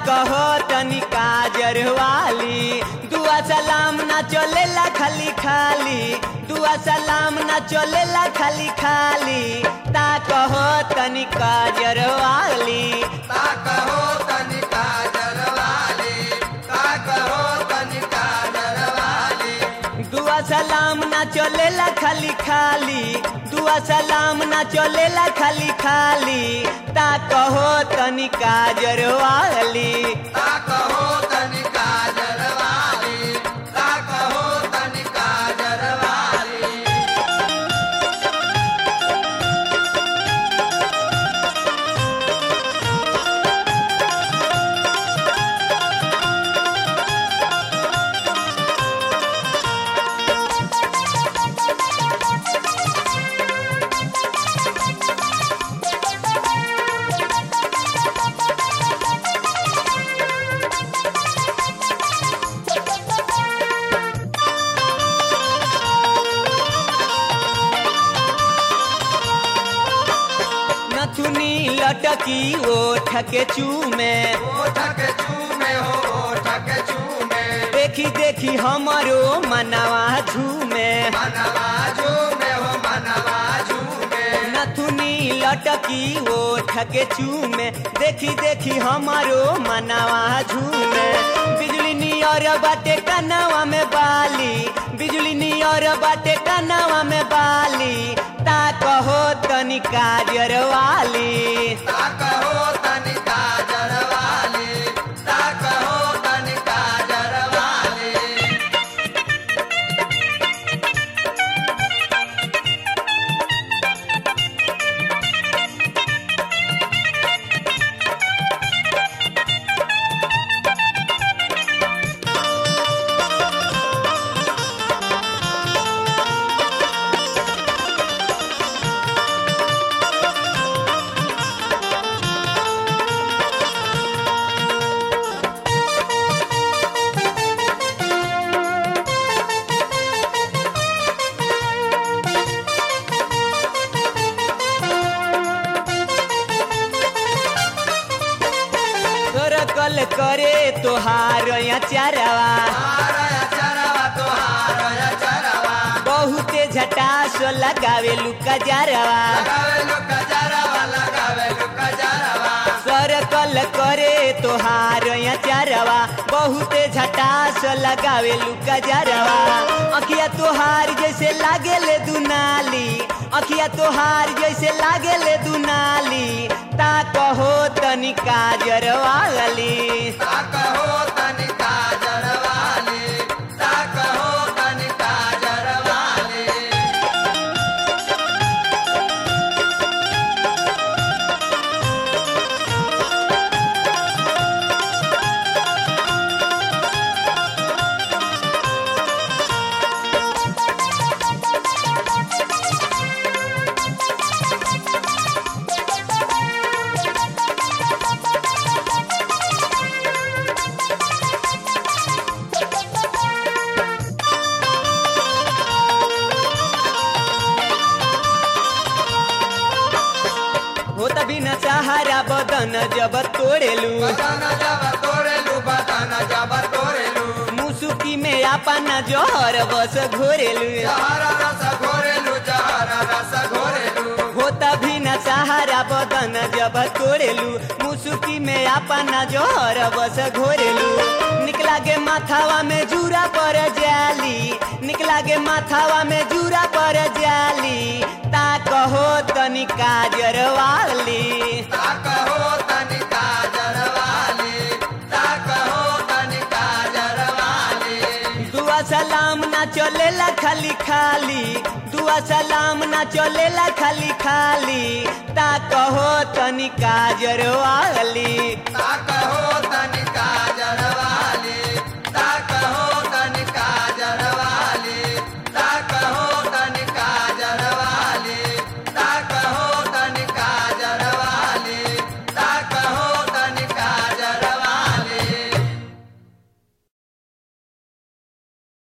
कहो तनी काजर वाली दुआ सलाम ना चलेला खाली खाली दुआ सलाम ना चलेला खाली खाली ता कहो तनी काजर वाली ता कहो तनिका जरवाली ता कहो तनिका जरवाली दुआ सलाम ना चलेला खाली खाली दुआ सलाम ना चलेला खाली खाली ता कहो तनी काजर वाली ता कहो तनिका जरवाली ता कहो तनिका जरवाली नथुनी लटकी ओठ के चूमे ओठ के चूमे हो ओठ के चूमे देखी देखी हमरो मनवा झूमे मनवा झूमे हो मनवा झूमे नथुनी लटकी ओठ के चूमे देखी देखी हमरो मनवा झूमे बिजली नियर बाटे कनवा में बाली बिजली नियर बाटे कनवा में बाली ता कहो तनी काजर वाली ता कहो तनिका जरवाली ता कहो तनिका जरवाली सरकल करे तोहार चारवा हारया चरवा तोहारया चरवा बहुते झटास लगावे लुका जारवा लगावे लुका जरवा लगावे लुका जरवा सरकल करे तोहार चारवा बहुते झटास लगावे लुका जारवा अखिया तोहार जैसे लागेले दुनाली अखिया तोहार जैसे लागेले दुनाली ता कहो तनी काजर वाली ता कहो तनिका जरवाली ता कहो तनिका जरवाली हो तभी न सहारा बदन जब तोड़ेलू बदन जब तोड़ेलू बदन जब तोड़ेलू मुसुकी में अपना जोहर बस घोरेलू जहर रस घोरेलू जहर रस घोरेलू हो तभी न सहारा बदन जब तोड़ेलू मुसुकी में अपना जोहर बस घोरेलू निकला के माथावा में जूरा पर जाली निकला के माथावा में जूरा पर जाली ता कहो तनी काजर वाली ता कहो तनिका जरवाली ता कहो तनिका जरवाली दुआ सलाम ना चलेला खाली खाली दुआ सलाम ना चलेला खाली खाली ता कहो तनी काजर वाली ता कहो तनिका जरवाली